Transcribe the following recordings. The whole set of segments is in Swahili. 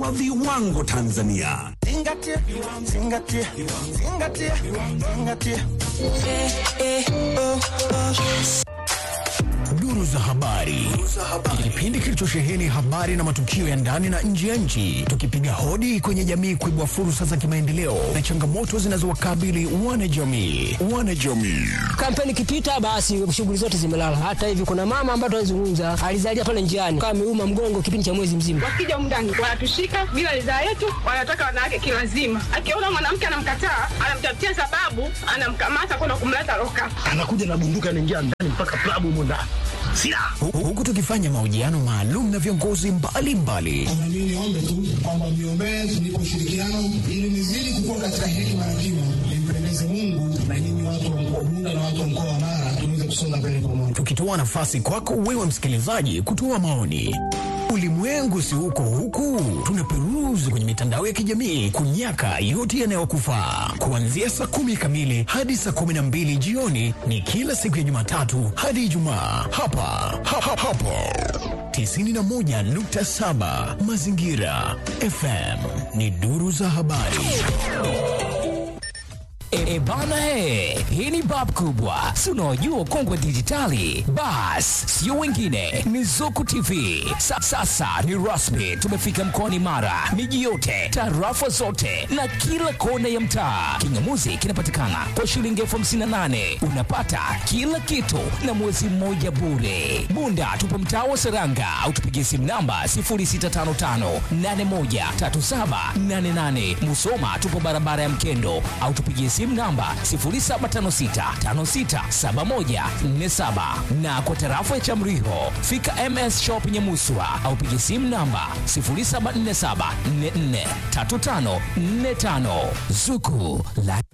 wa viwango Tanzania. Zingatia, zingatia, zingatia, zingatia. Duru za habari, kipindi kilichosheheni habari na matukio ya ndani na nje ya nchi, tukipiga hodi kwenye jamii kuibua fursa za kimaendeleo na changamoto zinazowakabili wanajamii. Wanajamii Kampeni ikipita basi shughuli zote zimelala. Hata hivi kuna mama ambaye tunazungumza alizalia pale njiani kama ameuma mgongo kipindi cha mwezi mzima. wakija mndani wanatushika bila ridhaa yetu, wanataka wanawake kilazima. Akiona mwanamke anamkataa, anamtafutia sababu, anamkamata kwenda kumleta loka. anakuja na bunduki anaingia ndani mpaka klabu humo ndani silaha Hu- huku tukifanya mahojiano maalum na viongozi mbalimbali Na mimi niombe tu kwamba mniombee tunipe ushirikiano ili nizidi kukua katika hekima na kima, nimpendeze Mungu na nyinyi watu wa mkoa Bunda na watu wa mkoa wa Mara tuweze kusonga mbele pamoja. tukitoa nafasi kwako wewe msikilizaji kutoa maoni. Ulimwengu si huko huku, tunaperuzi kwenye mitandao ya kijamii kunyaka yote yanayokufaa. Kuanzia saa kumi kamili hadi saa kumi na mbili jioni ni kila siku ya Jumatatu hadi Ijumaa hapa ha, ha, hapo 91.7 Mazingira FM ni duru za habari. E, bana he, hii ni bab kubwa, si unaojua ukongwe dijitali. Bas, sio wengine, ni Zuku TV. Sa, sasa ni rasmi, tumefika mkoani Mara, miji yote, tarafa zote na kila kona ya mtaa. Kingamuzi kinapatikana kwa shilingi elfu hamsini na nane unapata kila kitu na mwezi mmoja bure. Bunda tupo mtaa wa Seranga au tupigie simu namba 0655813788. Musoma tupo barabara ya Mkendo au tupigie simu namba 0756567147 na kwa tarafa ya Chamriho fika MS Shop Nyamuswa au pigie simu namba 0747443545 Zuku la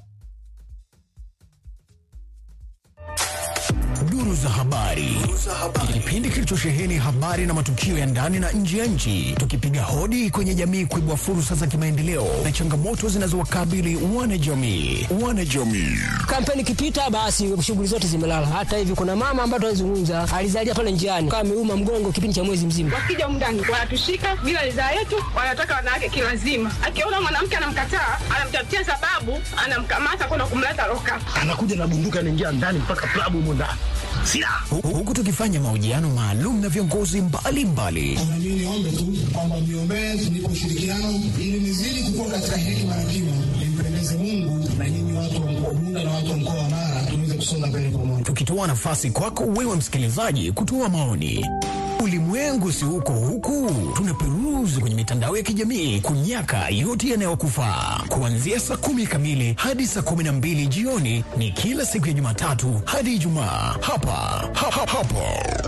Duru za habari, kipindi kilichosheheni habari na matukio ya ndani na nje ya nchi, tukipiga hodi kwenye jamii kuibua fursa za kimaendeleo na changamoto zinazowakabili wanajamii. Wanajamii Kampeni ikipita basi shughuli zote zimelala. Hata hivi kuna mama ambaye tunazungumza alizalia pale njiani kama ameuma mgongo kipindi cha mwezi mzima. Wakija mndani wanatushika bila ridhaa yetu, wanataka wanawake kilazima. Akiona mwanamke anamkataa, anamtafutia sababu, anamkamata kwenda kumleta loka. anakuja na bunduki anaingia ndani mpaka klabu humo ndani silaha Hu- huku tukifanya mahojiano maalum na viongozi mbalimbali Na mimi niombe tu kwamba mniombee tunipe ushirikiano ili nizidi kukua katika hekima na kima, nimpendeze Mungu na nyinyi watu wa mkoa Bunda na watu wa mkoa wa Mara tuweze kusonga mbele pamoja. tukitoa nafasi kwako wewe msikilizaji kutoa maoni. Ulimwengu si huko huku, tunaperuzi kwenye mitandao ya kijamii kunyaka yote yanayokufaa. Kuanzia saa kumi kamili hadi saa kumi na mbili jioni ni kila siku ya Jumatatu hadi Ijumaa hapa ha, ha, hapo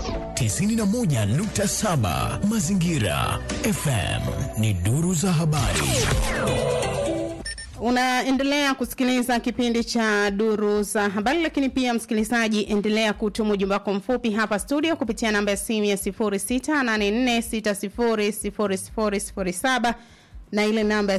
91.7 Mazingira FM ni duru za habari. Unaendelea kusikiliza kipindi cha duru za habari, lakini pia msikilizaji, endelea kutuma ujumbe wako mfupi hapa studio kupitia namba ya simu ya 0684600007 na ile namba ya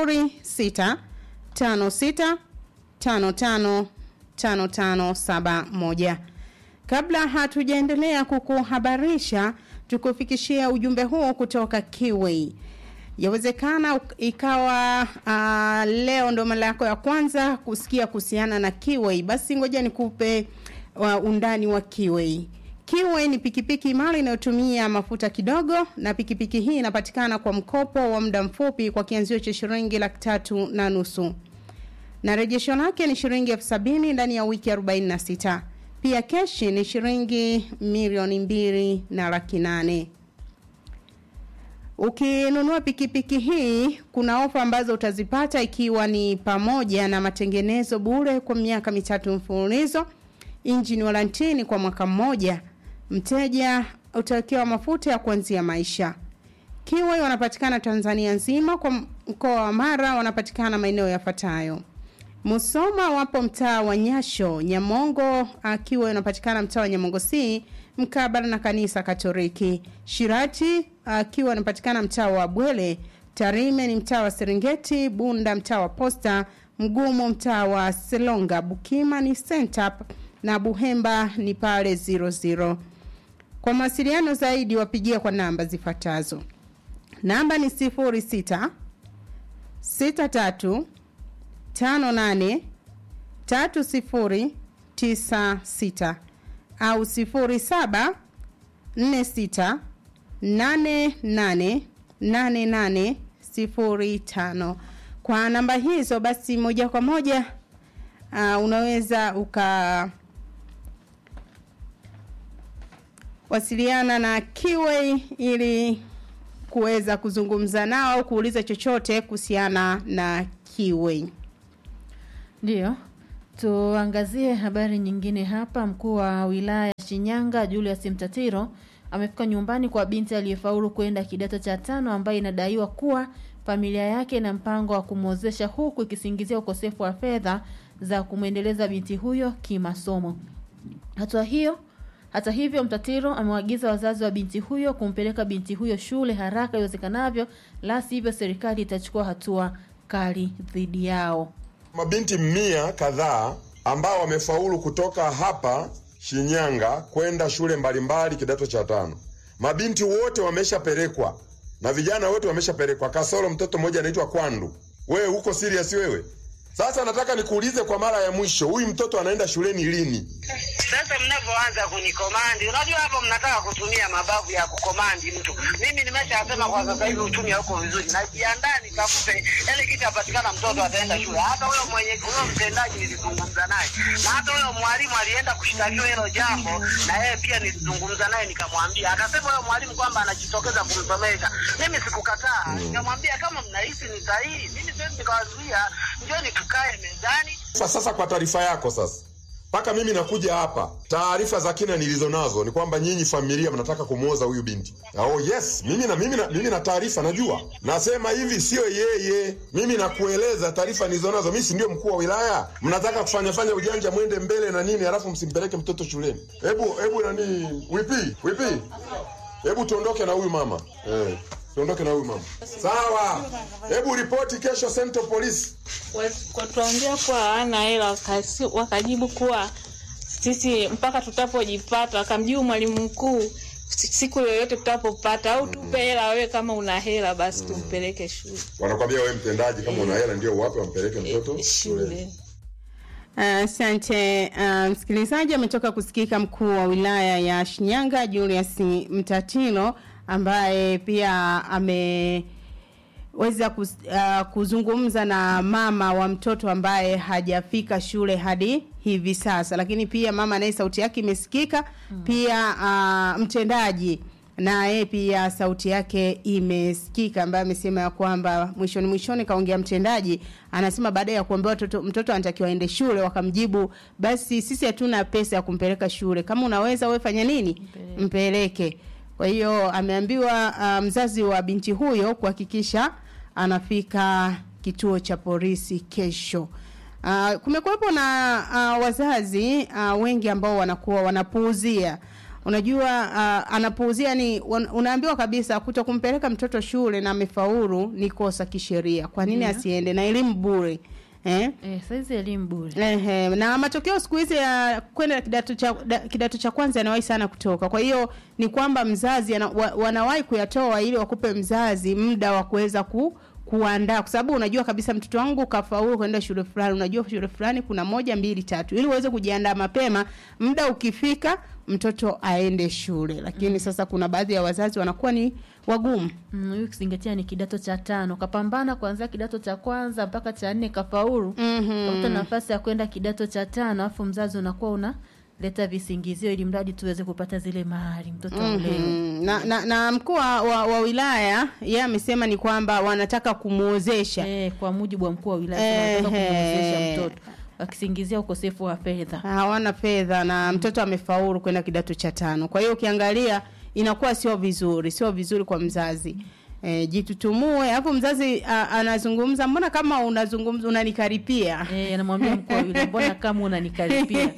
0656555571. Kabla hatujaendelea kukuhabarisha, tukufikishia ujumbe huo kutoka Kiway. Yawezekana uk- ikawa uh, leo ndo mara yako ya kwanza kusikia kuhusiana na Kiway, basi ngoja nikupe uh, undani wa Kiway. Kiway ni pikipiki imara inayotumia mafuta kidogo, na pikipiki hii inapatikana kwa mkopo wa muda mfupi kwa kianzio cha shilingi laki tatu na nusu na rejesho lake ni shilingi elfu sabini ndani ya wiki 46. Pia keshi ni shilingi milioni mbili na laki nane. Ukinunua pikipiki hii kuna ofa ambazo utazipata ikiwa ni pamoja na matengenezo bure kwa miaka mitatu mfululizo, injini warantini kwa mwaka mmoja, mteja utawekewa mafuta ya kuanzia maisha. Kiwai wanapatikana Tanzania nzima, kwa mkoa wa Mara wanapatikana maeneo yafuatayo: Musoma wapo mtaa wa Nyasho, Nyamongo akiwa inapatikana mtaa wa Nyamongo C mkabala na kanisa Katoliki. Shirati akiwa inapatikana mtaa wa Bwele. Tarime ni mtaa wa Serengeti. Bunda mtaa wa Posta. Mgumu mtaa wa Selonga. Bukima ni Center na Buhemba ni pale 00. Kwa mawasiliano zaidi wapigie kwa namba zifuatazo namba ni sifuri sita sita tatu tano nane tatu sifuri tisa sita au sifuri saba nne sita nane nane nane nane sifuri tano kwa namba hizo basi moja kwa moja uh, unaweza uka wasiliana na Kiway ili kuweza kuzungumza nao au kuuliza chochote kuhusiana na Kiway. Ndiyo, tuangazie habari nyingine hapa. Mkuu wa wilaya ya Shinyanga Julius Mtatiro amefika nyumbani kwa binti aliyefaulu kwenda kidato cha tano ambaye inadaiwa kuwa familia yake ina mpango wa kumwozesha huku ikisingizia ukosefu wa fedha za kumwendeleza binti huyo kimasomo. Hatua hiyo hata hivyo, Mtatiro amewaagiza wazazi wa binti huyo kumpeleka binti huyo shule haraka iwezekanavyo, la sivyo serikali itachukua hatua kali dhidi yao. Mabinti mia kadhaa ambao wamefaulu kutoka hapa Shinyanga kwenda shule mbalimbali kidato cha tano. Mabinti wote wameshapelekwa na vijana wote wameshapelekwa, kasoro mtoto mmoja anaitwa Kwandu. Wewe uko serious wewe? Sasa nataka nikuulize kwa mara ya mwisho, huyu mtoto anaenda shuleni lini? Sasa mnavyoanza kunikomandi, unajua hapo mnataka kutumia mabavu ya kukomandi mtu. Mimi nimeshasema kwa sasa hivi uchumi hauko vizuri, najiandaa nikafute ile kitu apatikana, mtoto ataenda shule. Hata huyo mwenye huyo mtendaji nilizungumza naye, na hata huyo mwalimu alienda kushtakiwa hilo jambo, na yeye pia nilizungumza naye, nikamwambia, akasema huyo mwalimu kwamba anajitokeza kumsomesha. Mimi sikukataa, nikamwambia kama mnahisi ni sahihi, mimi siwezi nikawazuia, njoni tukae mezani Sasa, sasa kwa taarifa yako sasa mpaka mimi nakuja hapa, taarifa za kina nilizo nazo ni kwamba nyinyi familia mnataka kumwoza huyu binti. Oh yes, mimi na mimi na, mimi na taarifa najua. Nasema hivi sio yeye, mimi nakueleza taarifa nilizo nazo. Mimi si ndio mkuu wa wilaya? Mnataka kufanya fanya ujanja, mwende mbele na nini, halafu msimpeleke mtoto shuleni. Hebu hebu nani, wipi wipi, hebu tuondoke na huyu mama eh. Tuondoke na huyu mama. Sawa. Hebu ripoti kesho Central Police. Tuambia kuwa hawana hela, wakasi- wakajibu kuwa sisi mpaka tutapojipata, wakamjibu mwalimu mkuu si- siku yoyote tutapopata, au tupe hela wewe, kama una hela basi tumpeleke shule. Wanakwambia wewe mtendaji, kama una hela ndio wape wampeleke mtoto Shule. Asante uh, msikilizaji. Ametoka kusikika mkuu wa wilaya ya Shinyanga Julius Mtatiro ambaye pia ameweza kuz, uh, kuzungumza na mama wa mtoto ambaye hajafika shule hadi hivi sasa, lakini pia mama naye sauti yake imesikika mm. Pia uh, mtendaji naye pia sauti yake imesikika, ambaye amesema ya kwamba mwishoni mwishoni kaongea mtendaji, anasema baada ya kuambiwa mtoto, mtoto anatakiwa aende shule, wakamjibu basi sisi hatuna pesa ya kumpeleka shule, kama unaweza wewe fanya nini, mpeleke. Kwa hiyo ameambiwa uh, mzazi wa binti huyo kuhakikisha anafika kituo cha polisi kesho. Uh, kumekuwepo na uh, wazazi uh, wengi ambao wanakuwa wanapuuzia unajua uh, anapuuzia ni wan- unaambiwa kabisa kuto kumpeleka mtoto shule na amefaulu ni kosa kisheria kwa nini Ndio. asiende na elimu bure eh? Eh, saizi elimu bure. Ehe, na matokeo siku hizi ya kwenda kidato cha da, kidato cha kwanza yanawahi sana kutoka. Kwa hiyo ni kwamba mzazi ana, wa, wanawahi kuyatoa ili wakupe mzazi muda wa kuweza ku kuandaa kwa sababu unajua kabisa mtoto wangu kafaulu kwenda shule fulani, unajua shule fulani kuna moja mbili tatu, ili uweze kujiandaa mapema, muda ukifika mtoto aende shule. Lakini sasa kuna baadhi ya wazazi wanakuwa ni wagumu. Mm, huyu kizingatia ni kidato cha tano kapambana kuanzia kidato cha kwanza mpaka cha nne kafaulu Mhm. kapata nafasi ya kwenda kidato cha tano alafu mzazi unakuwa una leta visingizio ili mradi tuweze kupata zile mahari mtoto aulewe Mhm. na, na, na mkuu wa, wa, wa wilaya yeye amesema ni kwamba wanataka kumwozesha eh, kwa mujibu wa mkuu wa wilaya wanataka Ehe. kumwezesha mtoto wakisingizia ukosefu wa fedha hawana fedha na mtoto amefaulu kwenda kidato cha tano. Kwa hiyo ukiangalia inakuwa sio vizuri, sio vizuri kwa mzazi. E, jitutumue. Hapo mzazi a, anazungumza, mbona kama unazungumza unanikaripia? Eh, anamwambia mkuu wa wilaya, mbona kama unanikaripia?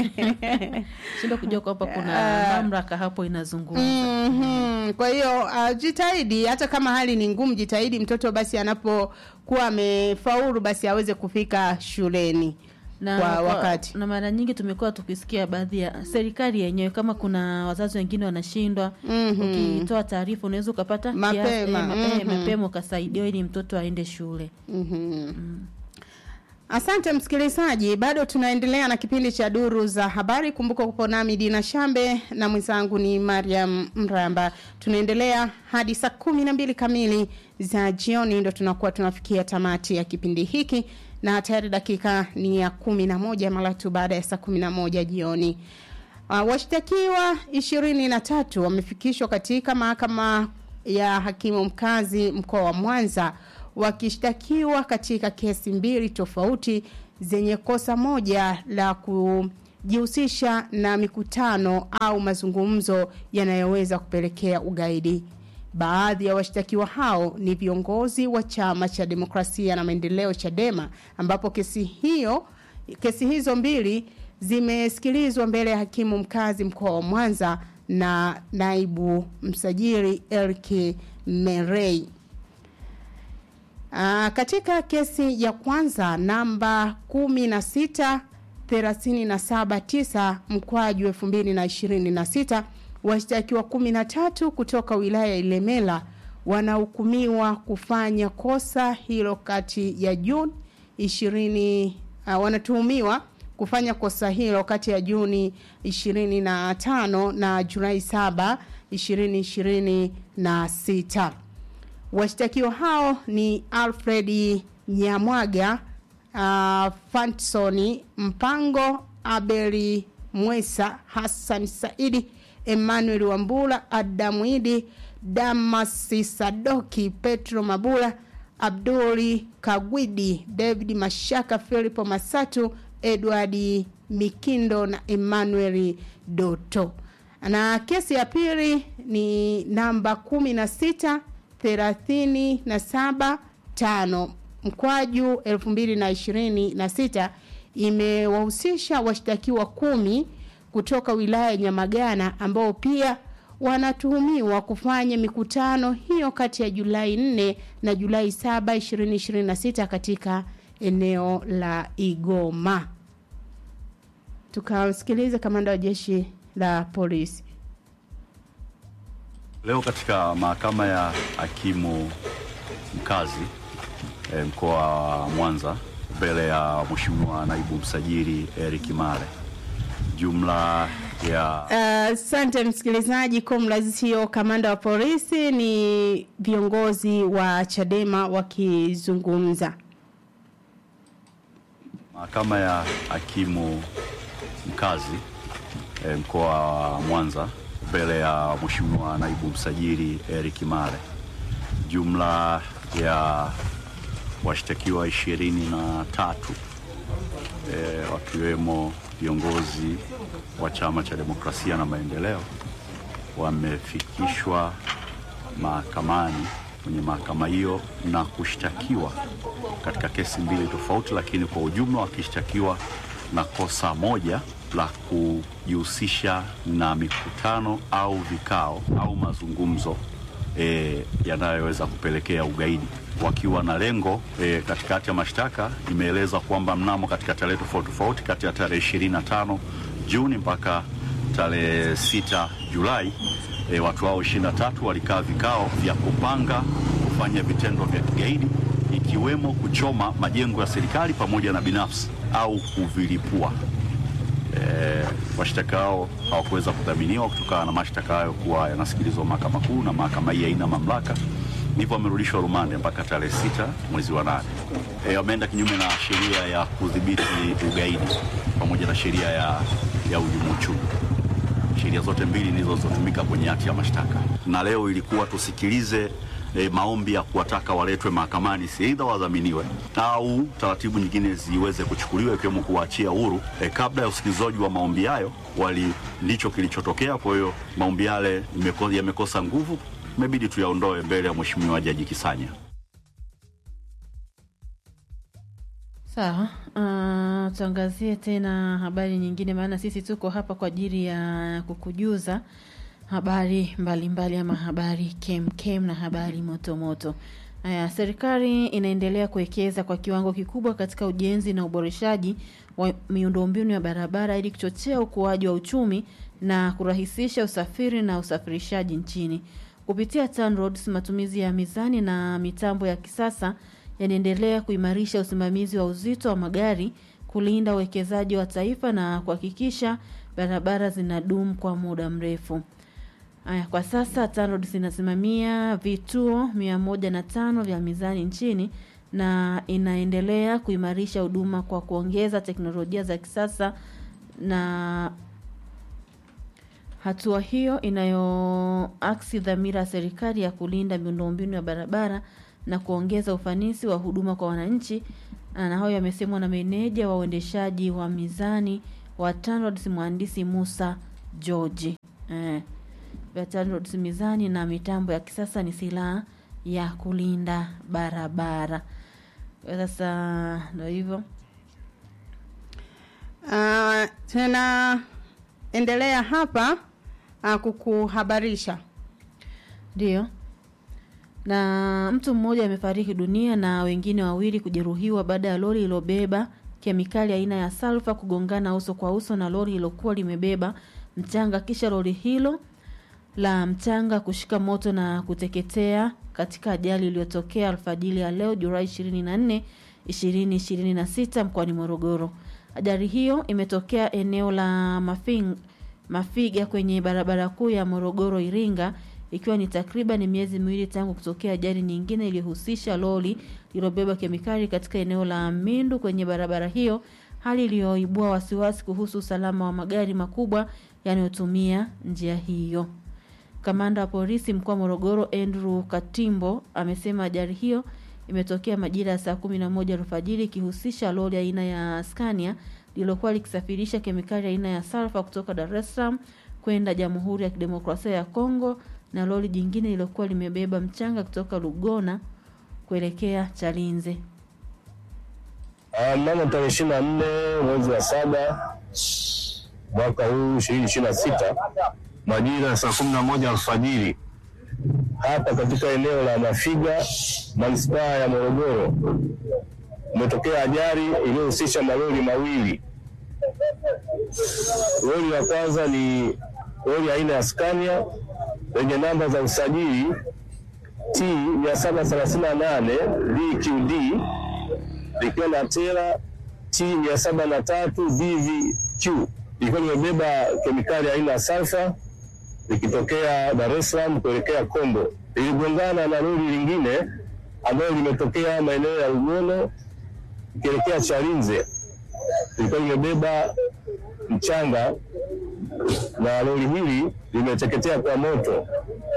Shinda kujua kwamba kuna Ah. mamlaka hapo inazungumza. Mhm. Kwa hiyo uh, jitahidi hata kama hali ni ngumu, jitahidi mtoto basi anapokuwa amefaulu basi aweze kufika shuleni. na kwa kwa- wakati. na mara nyingi tumekuwa tukisikia baadhi ya serikali yenyewe kama kuna wazazi wengine wanashindwa Mhm. ukitoa taarifa unaweza ukapata kiasi- Mapema, eh, ma- eh, mhm. mapema ukasaidiwa ili mtoto aende shule Mhm. Asante msikilizaji, bado tunaendelea na kipindi cha duru za habari. Kumbuka kupo nami Dina Shambe na mwenzangu ni Mariam Mramba. Tunaendelea hadi saa kumi na mbili kamili za jioni, ndo tunakuwa tunafikia tamati ya kipindi hiki, na tayari dakika ni ya kumi na moja mara tu baada ya saa kumi na moja jioni. Uh, washtakiwa ishirini na tatu wamefikishwa katika mahakama ya hakimu mkazi mkoa wa Mwanza wakishtakiwa katika kesi mbili tofauti zenye kosa moja la kujihusisha na mikutano au mazungumzo yanayoweza kupelekea ugaidi. Baadhi ya washtakiwa hao ni viongozi wa chama cha demokrasia na maendeleo Chadema ambapo kesi hiyo kesi hizo mbili zimesikilizwa mbele ya hakimu mkazi mkoa wa Mwanza na naibu msajili Elki Merei. Uh, katika kesi ya kwanza namba 16 379 mkwaju 2026 washtakiwa 13 kutoka wilaya ya Ilemela wanahukumiwa kufanya kosa hilo kati ya Juni 20 uh, wanatuhumiwa kufanya kosa hilo kati ya Juni 25 na Julai 7 2026. Washtakiwa hao ni Alfred Nyamwaga, uh, Fansoni Mpango, Abeli Mwesa, Hassan Saidi, Emmanuel Wambula, Adamu Idi, Damasi Sadoki, Petro Mabula, Abduli Kagwidi, David Mashaka, Filipo Masatu, Edward Mikindo na Emmanuel Doto. Na kesi ya pili ni namba kumi na sita thelathini na saba tano mkwaju elfu mbili na ishirini na sita imewahusisha washtakiwa kumi kutoka wilaya ya Nyamagana ambao pia wanatuhumiwa kufanya mikutano hiyo kati ya Julai 4 na Julai 7 2026 katika eneo la Igoma. Tukamsikilize kamanda wa jeshi la polisi. Leo katika mahakama ya hakimu mkazi e, mkoa wa Mwanza mbele ya Mheshimiwa naibu msajili Eric Mare, jumla ya Asante uh, msikilizaji. Comrades sio kamanda wa polisi, ni viongozi wa Chadema wakizungumza. mahakama ya hakimu mkazi e, mkoa wa Mwanza mbele ya Mheshimiwa naibu msajili Eric Mare, jumla ya washtakiwa ishirini na tatu e, wakiwemo viongozi wa Chama cha Demokrasia na Maendeleo wamefikishwa mahakamani kwenye mahakama hiyo na kushtakiwa katika kesi mbili tofauti, lakini kwa ujumla wakishtakiwa na kosa moja la kujihusisha na mikutano au vikao au mazungumzo e, yanayoweza kupelekea ugaidi wakiwa na lengo e, katikati ya mashtaka imeeleza kwamba mnamo katika tarehe tofauti tofauti kati ya tarehe 25 Juni mpaka tarehe 6 Julai e, watu hao 23 walikaa vikao vya kupanga kufanya vitendo vya kigaidi ikiwemo kuchoma majengo ya serikali pamoja na binafsi au kuvilipua. E, washtaka hao hawakuweza kudhaminiwa kutokana na mashtaka hayo kuwa yanasikilizwa mahakama kuu na mahakama hii haina mamlaka, ndivyo wamerudishwa rumande mpaka tarehe sita mwezi wa nane. E, wameenda kinyume na sheria ya kudhibiti ugaidi pamoja na sheria ya, ya uhujumu uchumi. Sheria zote mbili ndizo zilizotumika kwenye hati ya mashtaka, na leo ilikuwa tusikilize e, maombi ya kuwataka waletwe mahakamani, si aidha wadhaminiwe au taratibu nyingine ziweze kuchukuliwa ikiwemo kuwaachia huru. E, kabla ya usikilizaji wa maombi hayo wali ndicho kilichotokea. Kwa hiyo maombi yale imeko- yamekosa nguvu, imebidi tuyaondoe mbele ya Mheshimiwa Jaji Kisanya. Sawa, uh, tuangazie tena habari nyingine, maana sisi tuko hapa kwa ajili ya kukujuza habari mbalimbali mbali ama habari kem kem na habari moto moto. Haya, serikali inaendelea kuwekeza kwa kiwango kikubwa katika ujenzi na uboreshaji wa miundombinu ya barabara ili kuchochea ukuaji wa uchumi na kurahisisha usafiri na usafirishaji nchini. Kupitia TANROADS, matumizi ya mizani na mitambo ya kisasa yanaendelea kuimarisha usimamizi wa uzito wa magari, kulinda uwekezaji wa taifa na kuhakikisha barabara zinadumu kwa muda mrefu. Aya, kwa sasa TANROADS inasimamia vituo mia moja na tano vya mizani nchini na inaendelea kuimarisha huduma kwa kuongeza teknolojia za kisasa na hatua hiyo inayoaksi dhamira ya serikali ya kulinda miundombinu ya barabara na kuongeza ufanisi wa huduma kwa wananchi. Na hayo yamesemwa na meneja wa uendeshaji wa mizani wa TANROADS mhandisi Musa George. Eh, vya TANROADS mizani na mitambo ya kisasa ni silaha ya kulinda barabara. Sasa ndio hivyo. Uh, tena endelea hapa uh, kukuhabarisha Ndio. Na mtu mmoja amefariki dunia na wengine wawili kujeruhiwa baada ya lori lilobeba kemikali aina ya salfa kugongana uso kwa uso na lori lilokuwa limebeba mchanga kisha lori hilo la mchanga kushika moto na kuteketea katika ajali iliyotokea alfajili ya leo Julai 24, 2026 mkoani Morogoro. Ajali hiyo imetokea eneo la Mafing, Mafiga kwenye barabara kuu ya Morogoro Iringa ikiwa ni takriban miezi miwili tangu kutokea ajali nyingine iliyohusisha lori lililobeba kemikali katika eneo la Mindu kwenye barabara hiyo, hali iliyoibua wasiwasi kuhusu usalama wa magari makubwa yanayotumia njia hiyo. Kamanda wa polisi mkoa wa Morogoro Andrew Katimbo amesema ajali hiyo imetokea majira ya saa kumi na moja alfajiri ikihusisha lori aina ya Scania lililokuwa likisafirisha kemikali aina ya salfa kutoka Dar es Salaam kwenda Jamhuri ya Kidemokrasia ya Kongo na lori jingine lililokuwa limebeba mchanga kutoka Lugona kuelekea Chalinze. Ah, Mnamo tarehe ishirini na nne mwezi wa saba mwaka huu ishirini ishirini na sita majira ya saa kumi na moja alfajiri hapa katika eneo la Mafiga manispaa ya Morogoro umetokea ajali iliyohusisha malori mawili. Lori la kwanza ni lori aina ya Scania lenye namba za usajili T 738 DQD likiwa na tera T 703 DVQ likiwa limebeba kemikali aina ya sulfa likitokea Dar es Salaam kuelekea Kombo. Liligongana na lori lingine ambalo limetokea maeneo ya Ugono ikielekea Chalinze, lilikuwa limebeba mchanga na lori hili limeteketea kwa moto.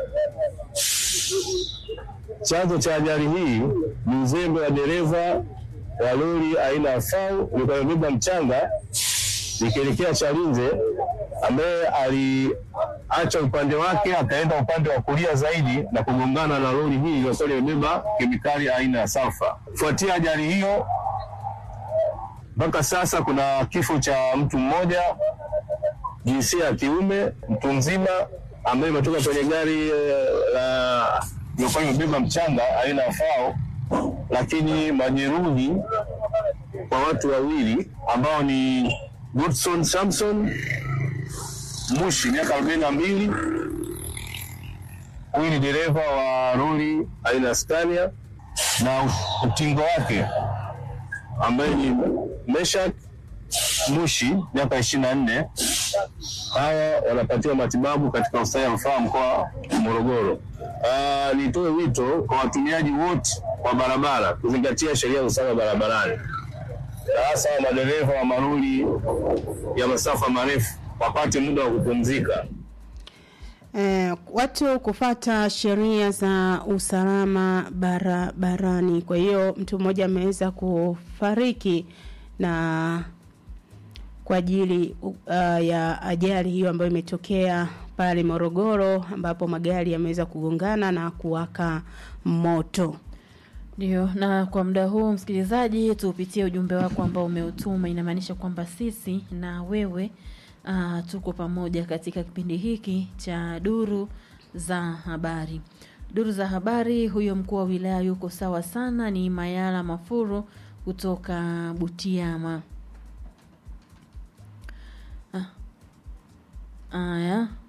Chanzo cha ajali hii ni uzembe wa dereva wa lori aina ya FAU lilikuwa limebeba mchanga likielekea Chalinze, ambaye aliacha upande wake akaenda upande wa kulia zaidi na kugongana na lori hili lililokuwa limebeba kemikali aina ya sulfa. Kufuatia ajali hiyo, mpaka sasa kuna kifo cha mtu mmoja jinsia ya kiume, mtu mzima ambaye imetoka kwenye gari eh, la lililokuwa limebeba mchanga aina ya FAO, lakini majeruhi kwa watu wawili ambao ni Godson Samson Mushi miaka arobaini na mbili. Huyu ni dereva wa lori aina ya Scania na utingo wake ambaye ni Meshak Mushi miaka ishirini na nne. Hawa wanapatiwa matibabu katika hospitali ya rufaa mkoa wa Morogoro. Ah, Nitoe wito kwa watumiaji wote wa barabara kuzingatia sheria za usalama barabarani na hasa madereva wa malori ya masafa marefu wapate muda wa kupumzika. Eh, watu kufata sheria za usalama barabarani. Kwa hiyo mtu mmoja ameweza kufariki na kwa ajili uh, ya ajali hiyo ambayo imetokea pale Morogoro ambapo magari yameweza kugongana na kuwaka moto. Ndio, na kwa muda huu msikilizaji, tupitie ujumbe wako ambao umeutuma. Inamaanisha kwamba sisi na wewe uh, tuko pamoja katika kipindi hiki cha duru za habari. Duru za habari, huyo mkuu wa wilaya yuko sawa sana, ni Mayala Mafuru kutoka Butiama. Ah. Aya.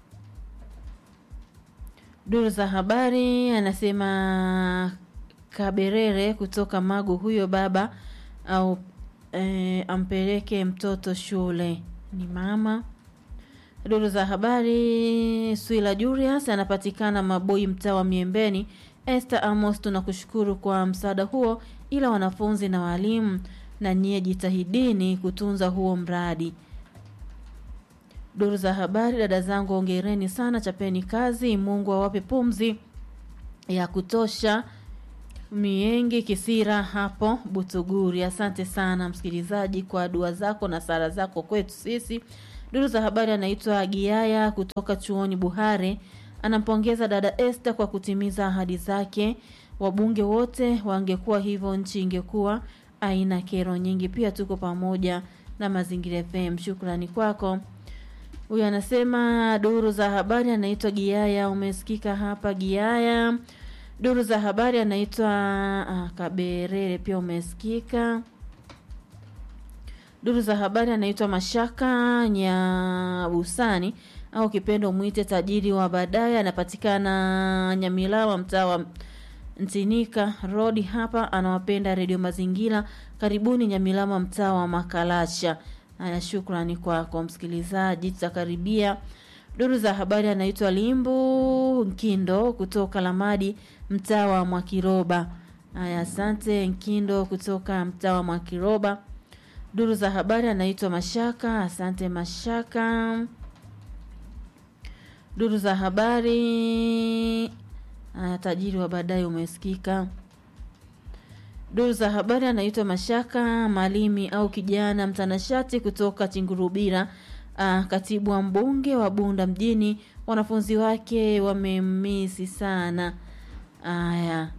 Duru za habari anasema Kaberere kutoka Magu, huyo baba au e, ampeleke mtoto shule ni mama. Duru za habari Swila Julius anapatikana Maboi, mtaa wa Miembeni. Esther Amos, tunakushukuru kwa msaada huo, ila wanafunzi na walimu na nyie jitahidini kutunza huo mradi. Duru za habari, dada zangu, ongereni sana, chapeni kazi, Mungu awape pumzi ya kutosha. Miengi Kisira hapo Butuguri. Asante sana msikilizaji kwa dua zako na sala zako kwetu sisi. Duru za habari anaitwa Giaya kutoka chuoni Buhare, anampongeza dada Esther kwa kutimiza ahadi zake. Wabunge wote wangekuwa hivyo, nchi ingekuwa aina kero nyingi. Pia tuko pamoja na Mazingira FM. Shukrani kwako. Huyu anasema duru za habari anaitwa Giaya, umesikika hapa Giaya. Duru za habari anaitwa ah, Kaberere, pia umesikika. Duru za habari anaitwa Mashaka Nyabusani au kipendo mwite tajiri wa baadaye, anapatikana Nyamilawa, mtaa wa Ntinika Road hapa. Anawapenda redio Mazingira. Karibuni Nyamilawa, mtaa wa Makalacha. Haya, shukrani kwako msikilizaji, tutakaribia. Duru za habari anaitwa Limbu Nkindo kutoka Lamadi, mtaa wa Mwakiroba. Haya, asante Nkindo kutoka mtaa wa Mwakiroba. Duru za habari anaitwa Mashaka. Asante Mashaka. Duru za habari aya, tajiri wa baadaye umesikika. Duru za habari anaitwa Mashaka Malimi au kijana mtanashati kutoka Chingurubira. Ah, katibu wa mbunge wa Bunda mjini, wanafunzi wake wamemisi sana. Aya,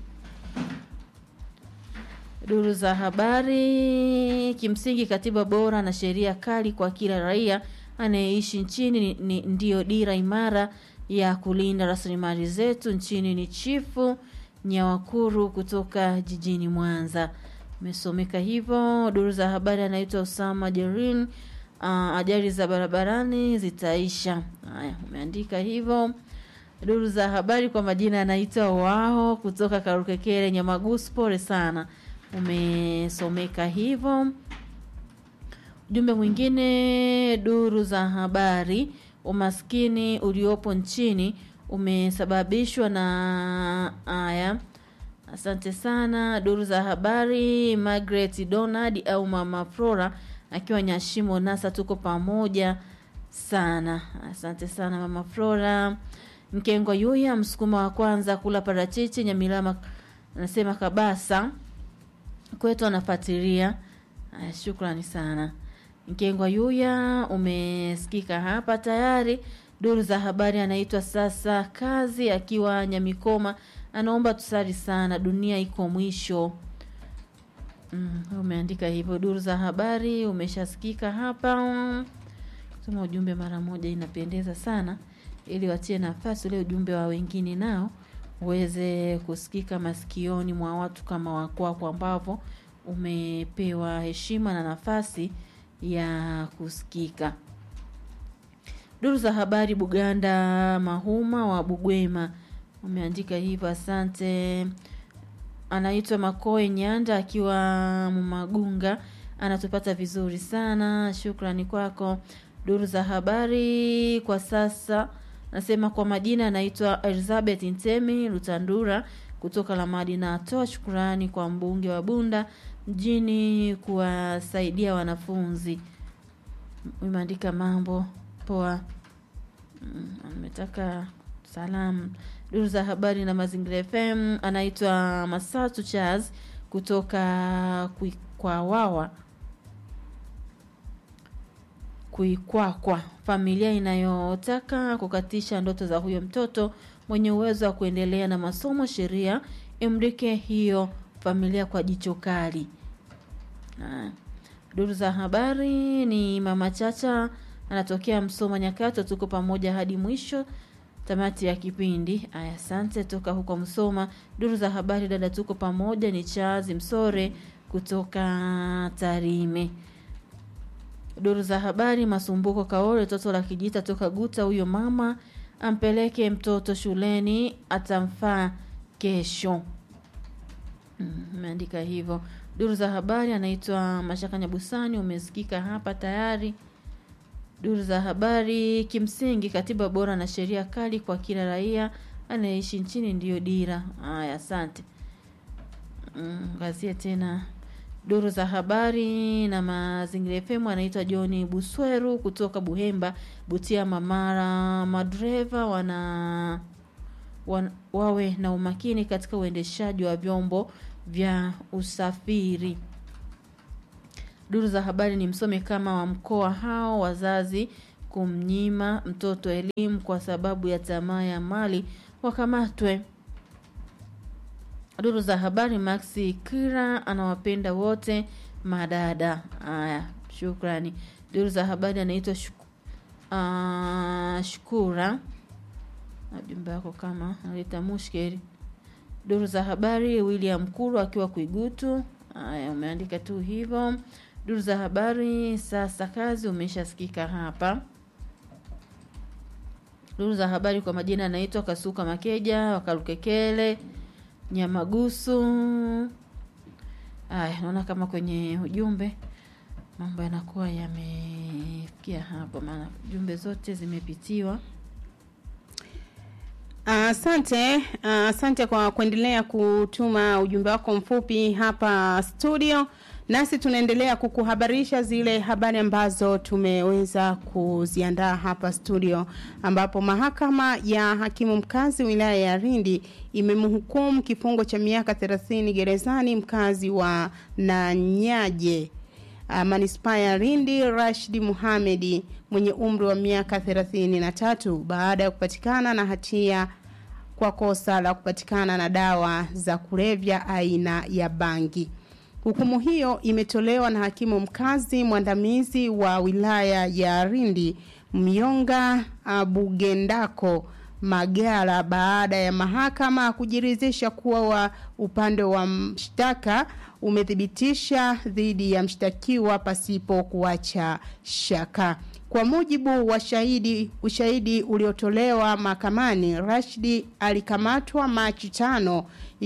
duru za habari kimsingi, katiba bora na sheria kali kwa kila raia anayeishi nchini ni, ni, ndiyo dira imara ya kulinda rasilimali zetu nchini. Ni Chifu Nyawakuru kutoka jijini Mwanza, umesomeka hivyo. Duru za habari anaitwa Usama Jerin. Uh, ajali za barabarani zitaisha. Haya, umeandika hivyo. Duru za habari kwa majina anaitwa wao kutoka Karukekere Nyamagusu, pole sana, umesomeka hivyo. Ujumbe mwingine, duru za habari, umaskini uliopo nchini umesababishwa na haya. Asante sana. Duru za habari, Margaret Donald au Mama Flora akiwa Nyashimo Nasa, tuko pamoja sana. Asante sana Mama Flora. Mkengo Yuya, msukuma wa kwanza kula parachichi Nyamilama, anasema kabasa kwetu anafuatilia. Shukrani sana Mkengwa Yuya, umesikika hapa tayari. Duru za habari anaitwa sasa kazi akiwa Nyamikoma, anaomba tusali sana, dunia iko mwisho. Mm, umeandika hivyo. Duru za habari umeshasikika hapa. Soma ujumbe mara moja inapendeza sana, ili watie nafasi ule ujumbe wa wengine nao uweze kusikika masikioni mwa watu kama wakwako, ambavyo umepewa heshima na nafasi ya kusikika. Duru za habari Buganda Mahuma wa Bugwema umeandika hivyo, asante. Anaitwa Makoe Nyanda akiwa Mumagunga, anatupata vizuri sana, shukrani kwako. Duru za habari kwa sasa nasema kwa majina anaitwa Elizabeth Ntemi Lutandura kutoka Lamadi, na atoa shukrani kwa mbunge wa Bunda mjini kuwasaidia wanafunzi. Umeandika mambo poa, ametaka salamu. Duru za habari na Mazingira FM anaitwa Masatu Charles kutoka Kuikwawawa Kuikwakwa, familia inayotaka kukatisha ndoto za huyo mtoto mwenye uwezo wa kuendelea na masomo. Sheria imrike hiyo familia kwa jicho kali. Duru za habari ni Mama Chacha anatokea Msoma Nyakato, tuko pamoja hadi mwisho. tamati ya kipindi. Aya, asante. Toka huko Msoma, duru za habari, dada, tuko pamoja. Ni Charles Msore kutoka Tarime. Duru za habari, Masumbuko Kaole, toto la kijita toka Guta. Huyo mama ampeleke mtoto shuleni, atamfaa kesho. Umeandika mm, hivyo. Duru za habari, anaitwa Mashaka Nyabusani, umesikika hapa tayari. Duru za habari, kimsingi katiba bora na sheria kali kwa kila raia anayeishi nchini ndiyo dira. Haya, asante. Ngazie mm, tena duru za habari na mazingira FM anaitwa John Busweru kutoka Buhemba, Butia, Mamara. Madereva wana, wan, wawe na umakini katika uendeshaji wa vyombo vya usafiri. Duru za habari ni msome kama wa mkoa hao wazazi kumnyima mtoto elimu kwa sababu ya tamaa ya mali wakamatwe. Duru za habari Maxi Kira anawapenda wote madada. Haya, shukrani. Duru za habari anaitwa shuku, uh, Shukura. Ujumbe wako kama analeta mushkeli. Duru za habari William Kuru akiwa Kuigutu. Haya, umeandika tu hivyo. Duru za habari sasa kazi umeshasikika hapa. Duru za habari kwa majina anaitwa Kasuka Makeja Wakalukekele Nyamagusu. Aya, naona kama kwenye ujumbe mambo yanakuwa yamefikia hapo, maana jumbe zote zimepitiwa. Asante uh, asante uh, kwa kuendelea kutuma ujumbe wako mfupi hapa studio, nasi tunaendelea kukuhabarisha zile habari ambazo tumeweza kuziandaa hapa studio, ambapo mahakama ya hakimu mkazi wilaya ya Lindi imemhukumu kifungo cha miaka 30 gerezani mkazi wa Nanyaje uh, manispaa ya Lindi Rashid Muhamedi mwenye umri wa miaka 33 baada ya kupatikana na hatia kwa kosa la kupatikana na dawa za kulevya aina ya bangi. Hukumu hiyo imetolewa na hakimu mkazi mwandamizi wa wilaya ya Lindi Myonga Bugendako Magala baada ya mahakama kujiridhisha kuwa wa upande wa mshtaka umethibitisha dhidi ya mshtakiwa pasipo kuacha shaka. Kwa mujibu wa shahidi ushahidi uliotolewa mahakamani, Rashidi alikamatwa Machi tano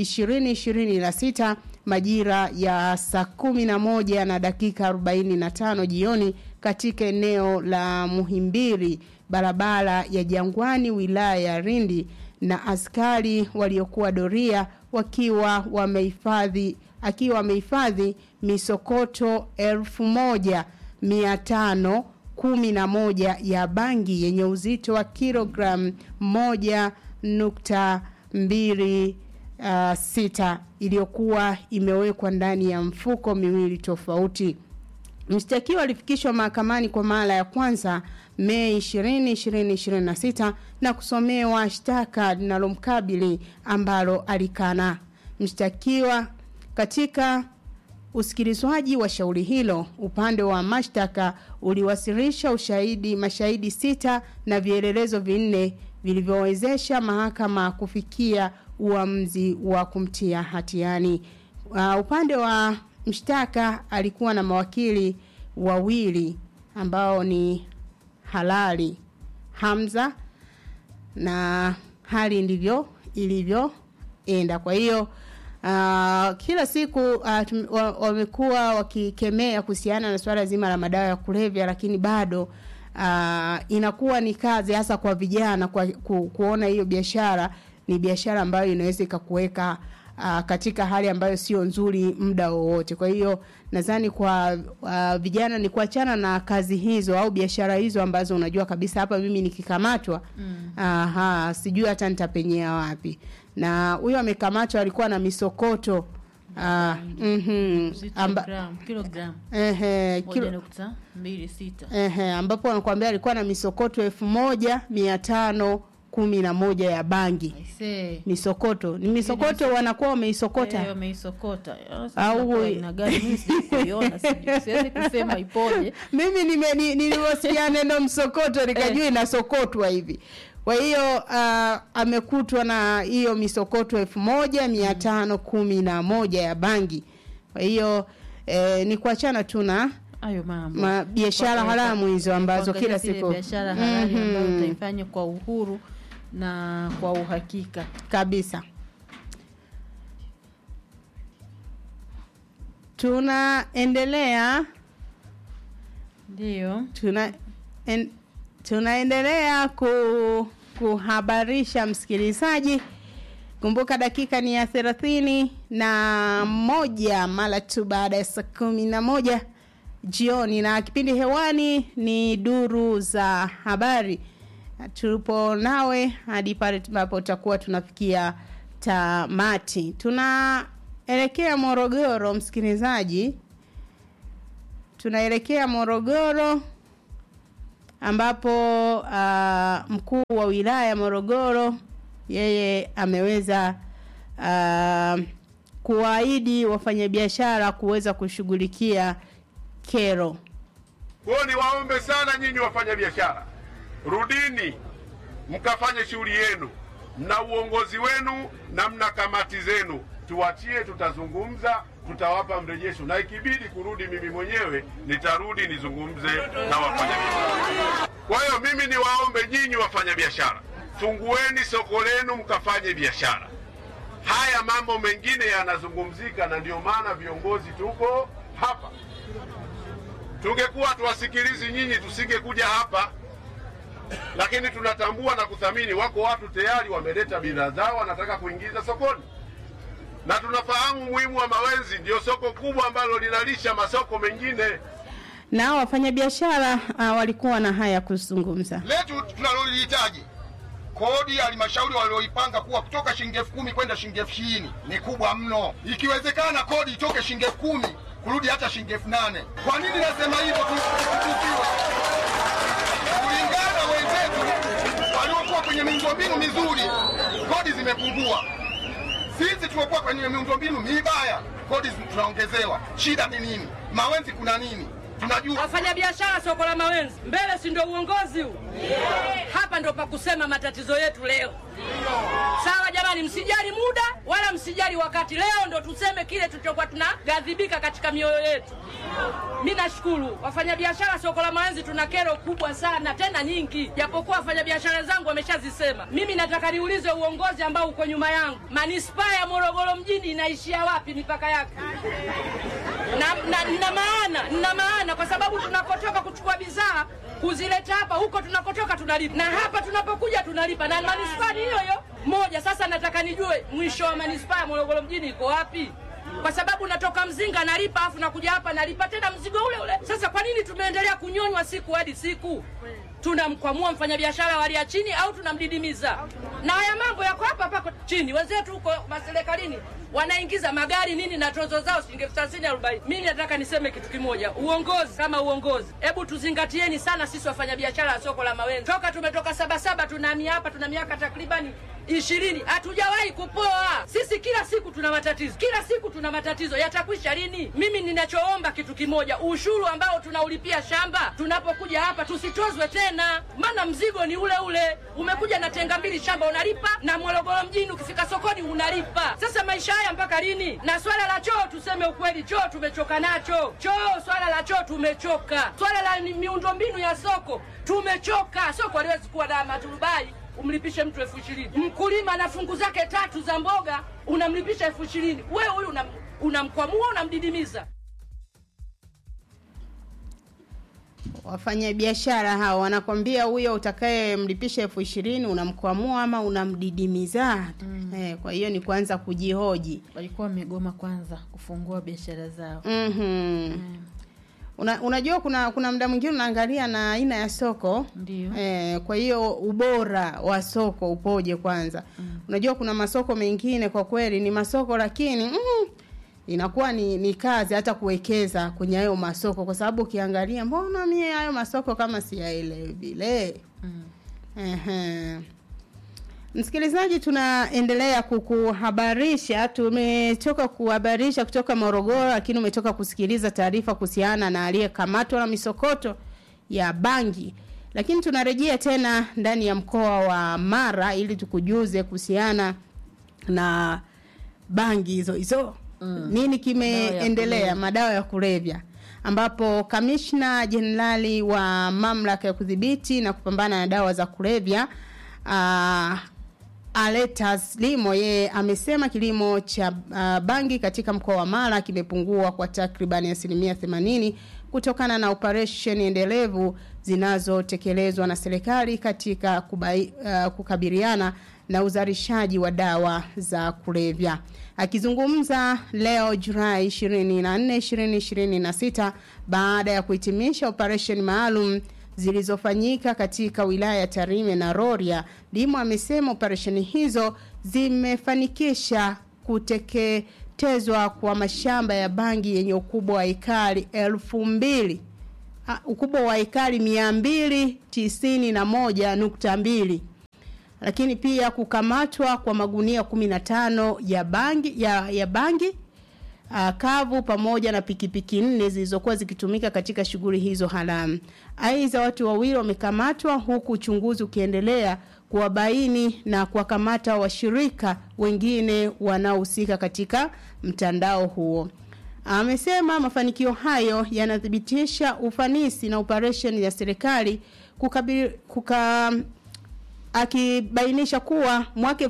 2026 majira ya saa kumi na moja na dakika 45 jioni katika eneo la Muhimbili barabara ya Jangwani wilaya ya Lindi na askari waliokuwa doria wakiwa wamehifadhi akiwa amehifadhi misokoto elfu moja mia tano kumi na moja ya bangi yenye uzito wa kilogramu moja nukta mbili uh, sita iliyokuwa imewekwa ndani ya mfuko miwili tofauti. Mshtakiwa alifikishwa mahakamani kwa mara ya kwanza Mei 20, 2026 na kusomewa shtaka linalomkabili ambalo alikana. Mshtakiwa katika usikilizwaji wa shauri hilo, upande wa mashtaka uliwasilisha ushahidi mashahidi sita na vielelezo vinne vilivyowezesha mahakama kufikia uamuzi wa kumtia hatiani. Uh, upande wa mshtaka alikuwa na mawakili wawili ambao ni Halali Hamza na hali ndivyo ilivyoenda. Kwa hiyo uh, kila siku uh, wamekuwa wakikemea kuhusiana na swala zima la madawa ya kulevya, lakini bado uh, inakuwa ni kazi hasa kwa vijana kwa, ku, kuona hiyo biashara ni biashara ambayo inaweza ikakuweka uh, katika hali ambayo sio nzuri muda wowote. Kwa hiyo nadhani kwa uh, vijana ni kuachana na kazi hizo au biashara hizo ambazo unajua kabisa hapa mimi nikikamatwa mm. aha, sijui hata nitapenyea wapi. Na huyo amekamatwa alikuwa na misokoto Uh, mm Amba, kilogram ehe, kilo, mbili sita ehe, ambapo anakuambia alikuwa na misokoto elfu moja mia tano kumi na moja ya bangi Aisee. misokoto ni misokoto wanakuwa wameisokota Eh, wameisokota Au- aina gani mimi sijakuiona sijui siwezi kusema ipoje mimi nime- ni- nilivyosikia neno msokoto nikajua inasokotwa hivi kwa hiyo uh, amekutwa na hiyo misokoto elfu moja mia tano kumi na moja ya bangi kwa hiyo eh, ni kuachana tu na hayo mambo ma- biashara Kwa- haramu hizo ambazo kuangalia kila zile siku biashara halali ambayo Mhm. utaifanya kwa uhuru na kwa uhakika kabisa tunaendelea ndio tuna en, tunaendelea ku, kuhabarisha msikilizaji kumbuka dakika ni ya thelathini na moja mara tu baada ya saa kumi na moja jioni na kipindi hewani ni duru za habari tupo nawe hadi pale ambapo tutakuwa tunafikia tamati tunaelekea morogoro msikilizaji tunaelekea morogoro ambapo uh, mkuu wa wilaya ya morogoro yeye ameweza uh, kuwaahidi wafanyabiashara kuweza kushughulikia kero Kwa hiyo niwaombe sana nyinyi wafanya biashara, rudini mkafanye shughuli yenu. Mna uongozi wenu na mna kamati zenu, tuachie, tutazungumza, tutawapa mrejesho, na ikibidi kurudi mimi mwenyewe nitarudi nizungumze na wafanyabiashara. Kwa hiyo mimi niwaombe nyinyi wafanyabiashara, fungueni soko lenu mkafanye biashara. Haya mambo mengine yanazungumzika, na ndio maana viongozi tuko hapa tungekuwa tuwasikilizi nyinyi tusingekuja hapa lakini tunatambua na kuthamini wako watu tayari wameleta bidhaa zao wanataka kuingiza sokoni na tunafahamu umuhimu wa mawenzi ndio soko kubwa ambalo linalisha masoko mengine nao wafanyabiashara uh, walikuwa na haya ya kuzungumza letu tunalolihitaji kodi ya halmashauri walioipanga kuwa kutoka shilingi elfu kumi kwenda shilingi elfu ishirini ni kubwa mno. Ikiwezekana kodi itoke shilingi elfu kumi kurudi hata shilingi elfu nane. Kwa nini nasema hivyo? Tukiwa kulingana wenzetu waliokuwa kwenye miundombinu mizuri, kodi zimepungua. Sisi tuliokuwa kwenye miundombinu mibaya, kodi tunaongezewa. Shida ni nini? Mawenzi kuna nini? Tunajua wafanyabiashara soko la Mawenzi mbele, si ndio uongozi huu? Hapa ndo pa kusema matatizo yetu leo. Sawa jamani, msijali muda wala msijali wakati. Leo ndo tuseme kile tulichokuwa tunaghadhibika katika mioyo yetu. Mi nashukuru wafanyabiashara soko la Mawenzi, tuna kero kubwa sana tena nyingi, japokuwa wafanyabiashara zangu wameshazisema. Mimi nataka niulize uongozi ambao uko nyuma yangu, manispaa ya Morogoro mjini inaishia wapi mipaka yake? na, na, na maana na maana kwa sababu tunakotoka kuchukua bidhaa kuzileta hapa huko tunakotoka tunalipa na hapa tunapokuja tunalipa na manispaa ni hiyo hiyo moja sasa nataka nijue mwisho wa manispaa ya morogoro mjini iko wapi kwa sababu natoka mzinga nalipa afu nakuja hapa nalipa tena mzigo ule ule sasa kwa nini tumeendelea kunyonywa siku hadi siku tunamkwamua mfanyabiashara wa hali ya chini au tunamdidimiza na haya mambo yako hapa hapa chini wenzetu huko maserikalini wanaingiza magari nini na tozo zao shilingi elfu thelathini arobaini mimi nataka niseme kitu kimoja uongozi kama uongozi hebu tuzingatieni sana sisi wafanyabiashara wa soko la mawenzi toka tumetoka sabasaba tunahamia hapa tuna miaka takribani ishirini hatujawahi kupoa sisi kila siku tuna matatizo kila siku tuna matatizo yatakwisha lini mimi ninachoomba kitu kimoja ushuru ambao tunaulipia shamba tunapokuja hapa tusitozwe tena maana mzigo ni ule ule umekuja na tenga mbili shamba unalipa na morogoro mjini ukifika sokoni unalipa sasa maisha haya mpaka lini na swala la choo tuseme ukweli choo tumechoka nacho choo swala la choo tumechoka swala la ni- miundombinu ya soko tumechoka soko aliwezi kuwa na maturubai umlipishe mtu elfu ishirini mkulima na fungu zake tatu za mboga unamlipisha elfu ishirini wewe huyu unam- unamkwamua unamdidimiza wafanyabiashara hao wanakwambia huyo utakayemlipisha elfu ishirini unamkwamua ama unamdidimiza mm. eh, kwa hiyo ni kuanza kujihoji walikuwa wamegoma kwanza kufungua biashara zao mm-hmm. Una, unajua kuna kuna muda mwingine unaangalia na aina ya soko Ndio. eh, kwa hiyo ubora wa soko upoje kwanza mm. unajua kuna masoko mengine kwa kweli ni masoko lakini mm, inakuwa ni, ni kazi hata kuwekeza kwenye hayo masoko kwa sababu ukiangalia mbona mie hayo masoko kama siyaelewi vile mm. Ehe. Msikilizaji, tunaendelea kukuhabarisha. Tumetoka kuhabarisha kutoka Morogoro, lakini umetoka kusikiliza taarifa kuhusiana na aliyekamatwa na misokoto ya bangi Lakini tunarejea tena ndani ya mkoa wa Mara ili tukujuze kuhusiana na bangi hizo hizo mm. nini kimeendelea kulevya. madawa ya kulevya ambapo kamishna jenerali wa mamlaka ya kudhibiti na kupambana na dawa za kulevya uh, Aletas Limo yeye amesema kilimo cha uh, bangi katika mkoa wa Mara kimepungua kwa takribani asilimia 80 kutokana na operesheni endelevu zinazotekelezwa na serikali katika kubai, uh, kukabiliana na uzalishaji wa dawa za kulevya. Akizungumza leo Julai 24, 2026 baada ya kuhitimisha operesheni maalum zilizofanyika katika wilaya ya Tarime na Rorya, Limo amesema operesheni hizo zimefanikisha kuteketezwa kwa mashamba ya bangi yenye ukubwa wa ekari elfu mbili Ah, ukubwa wa ekari mia mbili tisini na moja nukta mbili lakini pia kukamatwa kwa magunia 15 ya bangi ya, ya bangi uh, kavu pamoja na pikipiki nne zilizokuwa zikitumika katika shughuli hizo haramu. Aidha, watu wawili wamekamatwa huku uchunguzi ukiendelea kuwabaini na kuwakamata washirika wengine wanaohusika katika mtandao huo. Amesema mafanikio hayo yanathibitisha ufanisi na operesheni ya serikali kukabili, kuka, akibainisha kuwa mwaka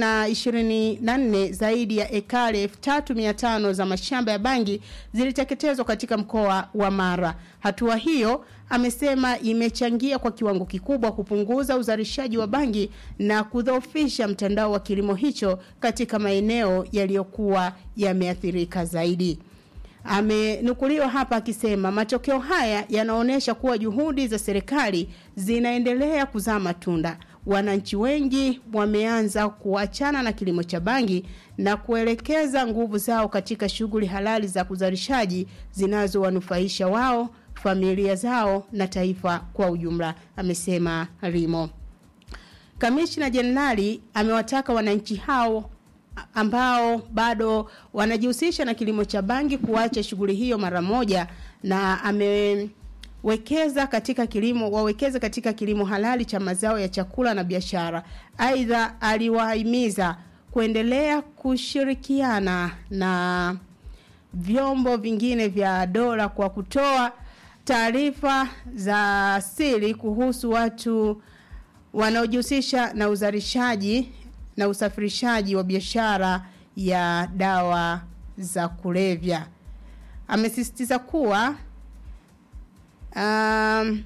2024 zaidi ya ekari 3500 za mashamba ya bangi ziliteketezwa katika mkoa wa Mara. Hatua hiyo amesema imechangia kwa kiwango kikubwa kupunguza uzalishaji wa bangi na kudhoofisha mtandao wa kilimo hicho katika maeneo yaliyokuwa yameathirika zaidi. Amenukuliwa hapa akisema matokeo haya yanaonyesha kuwa juhudi za serikali zinaendelea kuzaa matunda. Wananchi wengi wameanza kuachana na kilimo cha bangi na kuelekeza nguvu zao katika shughuli halali za uzalishaji zinazowanufaisha wao, familia zao na taifa kwa ujumla, amesema Rimo. Kamishna Jenerali amewataka wananchi hao ambao bado wanajihusisha na kilimo cha bangi kuacha shughuli hiyo mara moja na amewekeza katika kilimo wawekeze katika kilimo halali cha mazao ya chakula na biashara. Aidha, aliwahimiza kuendelea kushirikiana na vyombo vingine vya dola kwa kutoa taarifa za siri kuhusu watu wanaojihusisha na uzalishaji na usafirishaji wa biashara ya dawa za kulevya. Amesisitiza kuwa um,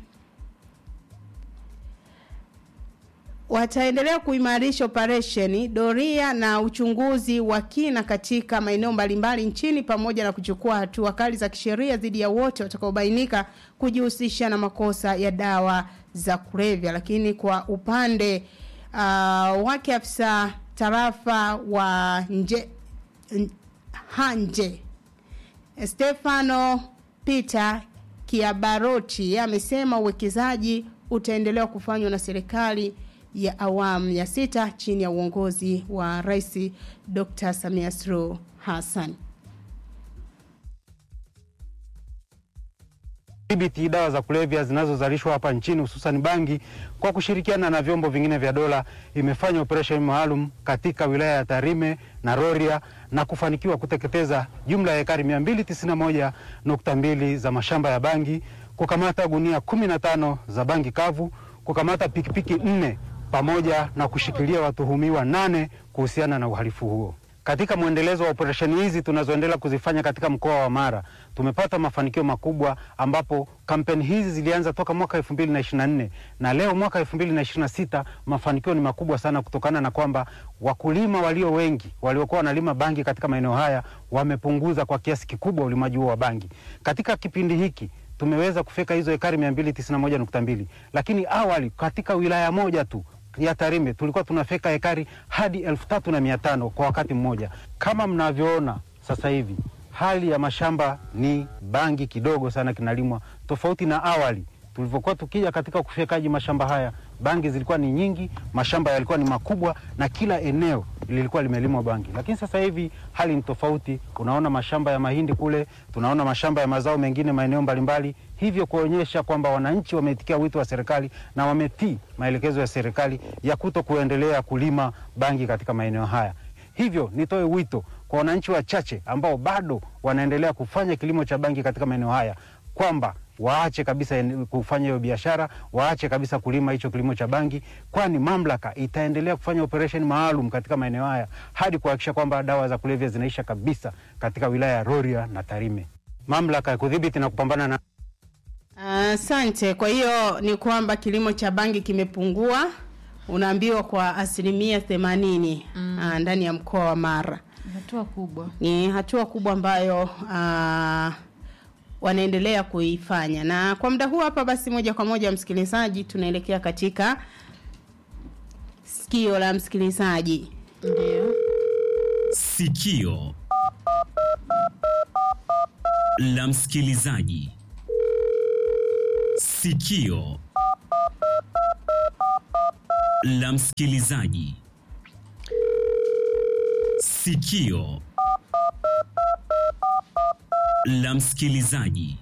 wataendelea kuimarisha operesheni, doria na uchunguzi wa kina katika maeneo mbalimbali nchini pamoja na kuchukua hatua kali za kisheria dhidi ya wote watakaobainika kujihusisha na makosa ya dawa za kulevya. Lakini kwa upande uh, wake afisa tarafa wa nje n- Hanje Stefano Peter Kiabaroti amesema uwekezaji utaendelewa kufanywa na serikali ya awamu ya sita chini ya uongozi wa Rais Dr. Samia Suluhu Hassan. kudhibiti dawa za kulevya zinazozalishwa hapa nchini hususan bangi kwa kushirikiana na vyombo vingine vya dola imefanya operesheni maalum katika wilaya ya Tarime na Rorya na kufanikiwa kuteketeza jumla ya ekari 291.2 za mashamba ya bangi, kukamata gunia 15 za bangi kavu, kukamata pikipiki nne pamoja na kushikilia watuhumiwa nane kuhusiana na uhalifu huo. Katika mwendelezo wa operesheni hizi tunazoendelea kuzifanya katika mkoa wa Mara tumepata mafanikio makubwa, ambapo kampeni hizi zilianza toka mwaka 2024 na leo mwaka 2026 mafanikio ni makubwa sana, kutokana na kwamba wakulima walio wengi waliokuwa wanalima bangi katika maeneo haya wamepunguza kwa kiasi kikubwa ulimaji huo wa bangi. Katika kipindi hiki tumeweza kufika hizo ekari 291.2 lakini awali katika wilaya moja tu ya Tarime tulikuwa tunafeka ekari hadi elfu tatu na mia tano kwa wakati mmoja. Kama mnavyoona sasa hivi hali ya mashamba ni bangi kidogo sana kinalimwa, tofauti na awali tulivyokuwa tukija katika kufyekaji mashamba haya bangi zilikuwa ni nyingi, mashamba yalikuwa ni makubwa na kila eneo lilikuwa limelimwa bangi. Lakini sasa hivi hali ni tofauti. Unaona mashamba ya mahindi kule, tunaona mashamba ya mazao mengine maeneo mbalimbali, hivyo kuonyesha kwamba wananchi wameitikia wito wa serikali na wametii maelekezo ya serikali ya kuto kuendelea kulima bangi katika maeneo haya. Hivyo nitoe wito kwa wananchi wachache ambao bado wanaendelea kufanya kilimo cha bangi katika maeneo haya kwamba waache kabisa en- kufanya hiyo biashara, waache kabisa kulima hicho kilimo cha bangi, kwani mamlaka itaendelea kufanya operesheni maalum katika maeneo haya hadi kuhakikisha kwamba dawa za kulevya zinaisha kabisa katika wilaya ya Rorya na Tarime. Mamlaka ya kudhibiti na kupambana na Asante. Kwa hiyo ni kwamba kilimo cha bangi kimepungua, unaambiwa kwa asilimia themanini mm. ndani ya mkoa wa Mara. hatua kubwa Ni hatua kubwa ambayo uh, wanaendelea kuifanya, na kwa muda huu hapa, basi moja kwa moja, msikilizaji, tunaelekea katika sikio la msikilizaji. Ndio. Sikio la msikilizaji. Sikio la msikilizaji. Sikio la msikilizaji.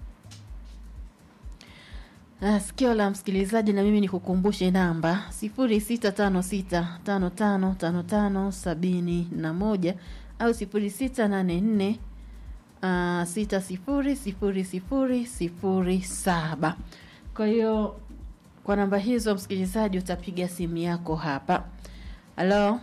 Ah, sikio la msikilizaji na mimi nikukumbushe namba 0656555571 au 0684 ah, 600007. Kwa hiyo kwa namba hizo msikilizaji utapiga simu yako hapa. Halo?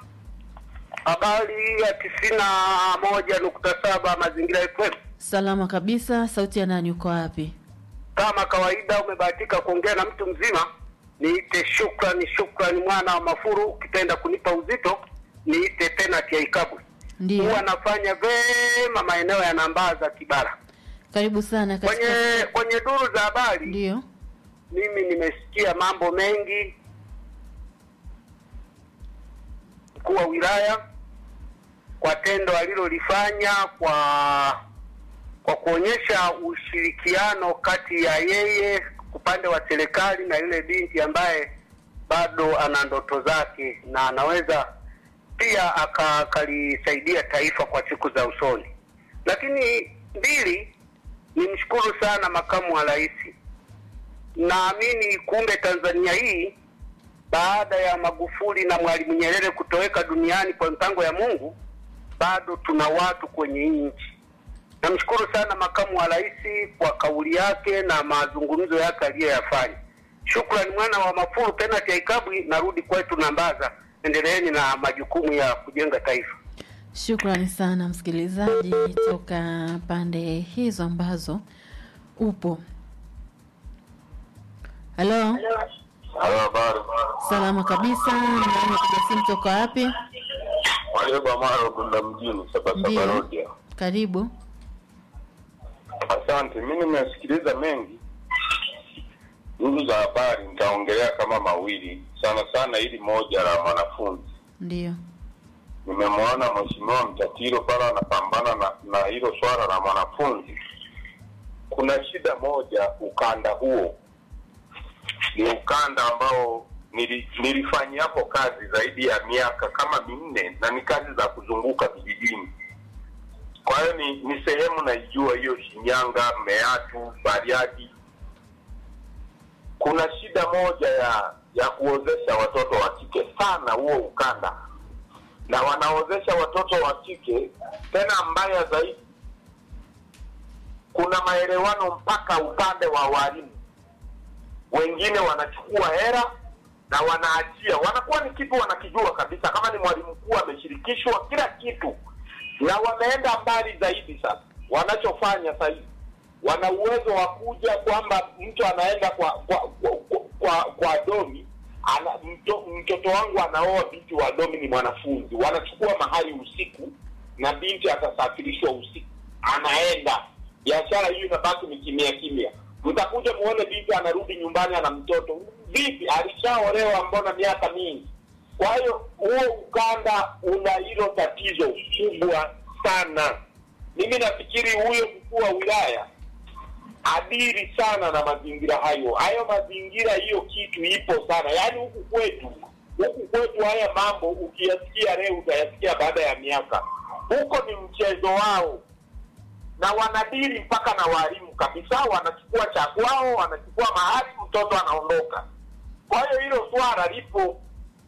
Habari ya tisini na moja nukta saba Mazingira FM. Salama kabisa, sauti ya nani uko wapi? Kama kawaida, umebahatika kuongea na mtu mzima. Niite shukrani, shukrani mwana wa Mafuru. Ukipenda kunipa uzito, niite penati ya Ikabwe. Ndio. Huwa anafanya vema maeneo ya Nambaza, Kibara. Karibu sana katika Kwenye kwenye duru za habari, ndio mimi nimesikia mambo mengi. Mkuu wa wilaya kwa tendo alilolifanya kwa kwa kuonyesha ushirikiano kati ya yeye upande wa serikali na yule binti ambaye bado ana ndoto zake na anaweza pia aka- akalisaidia taifa kwa siku za usoni. Lakini mbili, nimshukuru sana makamu wa rais. Naamini kumbe Tanzania hii baada ya Magufuli na Mwalimu Nyerere kutoweka duniani kwa mpango ya Mungu, bado tuna watu kwenye hii nchi. Namshukuru sana makamu wa rais kwa kauli yake na mazungumzo yake aliyoyafanya. Shukrani mwana wa Mafuru, penati ya Ikabwi. Narudi kwetu Nambaza, endeleeni na majukumu ya kujenga taifa. Shukrani sana msikilizaji toka pande hizo ambazo upo. Halo, Halo, habari. salama kabisa. Nani piga simu toka wapi? Warioba Maro Bunda mjini Sabasaba Ndio. Road. Karibu. Asante, mi nimesikiliza mengi duru za habari, nitaongelea kama mawili sana sana, ili moja la mwanafunzi. Ndio. Nimemwona mheshimiwa Mtatiro pale anapambana na, na hilo swala la mwanafunzi. Kuna shida moja, ukanda huo ni ukanda ambao nili, nilifanyia hapo kazi zaidi ya miaka kama minne, na ni kazi za kuzunguka vijijini. Kwa hiyo ni, ni sehemu naijua hiyo, Shinyanga, Meatu, Bariadi. Kuna shida moja ya ya kuozesha watoto wa kike sana huo ukanda, na wanaozesha watoto wa kike tena, mbaya zaidi, kuna maelewano mpaka upande wa walimu wengine wanachukua hera na wanaachia, wanakuwa ni kitu wanakijua kabisa, kama ni mwalimu mkuu ameshirikishwa kila kitu, na wameenda mbali zaidi. Sasa wanachofanya sasa hivi, wana uwezo wa kuja kwamba mtu anaenda kwa kwa kwa, kwa, kwa domi ana, mto, mtoto wangu anaoa binti wa domi ni mwanafunzi, wanachukua mahali usiku na binti atasafirishwa usiku, anaenda biashara hiyo inabaki ni kimya kimya. Mtakuja muone binti anarudi nyumbani ana mtoto. Vipi, alishaolewa mbona miaka mingi? Kwa hiyo huo ukanda una hilo tatizo kubwa sana. Mimi nafikiri huyo mkuu wa wilaya adiri sana na mazingira hayo. Hayo mazingira, hiyo kitu ipo sana, yaani huku kwetu, huku kwetu haya mambo ukiyasikia leo utayasikia baada ya miaka. Huko ni mchezo wao, na wanadiri mpaka na walimu kabisa, wanachukua cha kwao, wanachukua mahali, mtoto anaondoka. Kwa hiyo hilo swala lipo.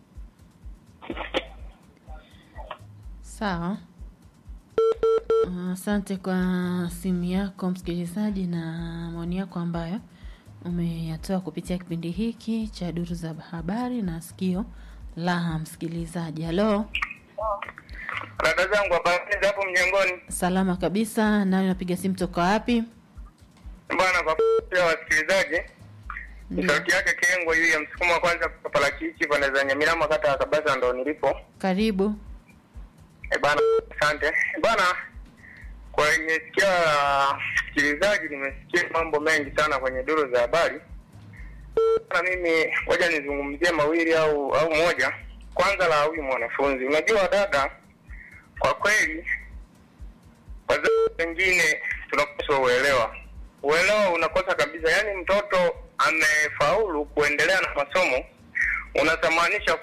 Sawa. Ah, Asante kwa simu yako msikilizaji na maoni yako ambayo umeyatoa kupitia kipindi hiki cha duru za habari na sikio la msikilizaji. Halo, Dada zangu habari za hapo mjengoni salama kabisa. Nani unapiga simu toka wapi? bwana, kwa pia wasikilizaji, ni sauti yake Kengo hiyo ya msukumo wa kwanza Papalachichi pande za Nyamirama kata ya Kabasa ndo nilipo. Karibu. E bana, asante E bana. Kwenye sikio la msikilizaji nimesikia mambo mengi sana kwenye duru za habari. Na mimi ngoja nizungumzie mawili au au moja. Kwanza la huyu mwanafunzi, unajua dada, kwa kweli wazazi wengine tunapaswa uelewa. Uelewa unakosa kabisa, yaani mtoto amefaulu kuendelea na masomo, unatamanisha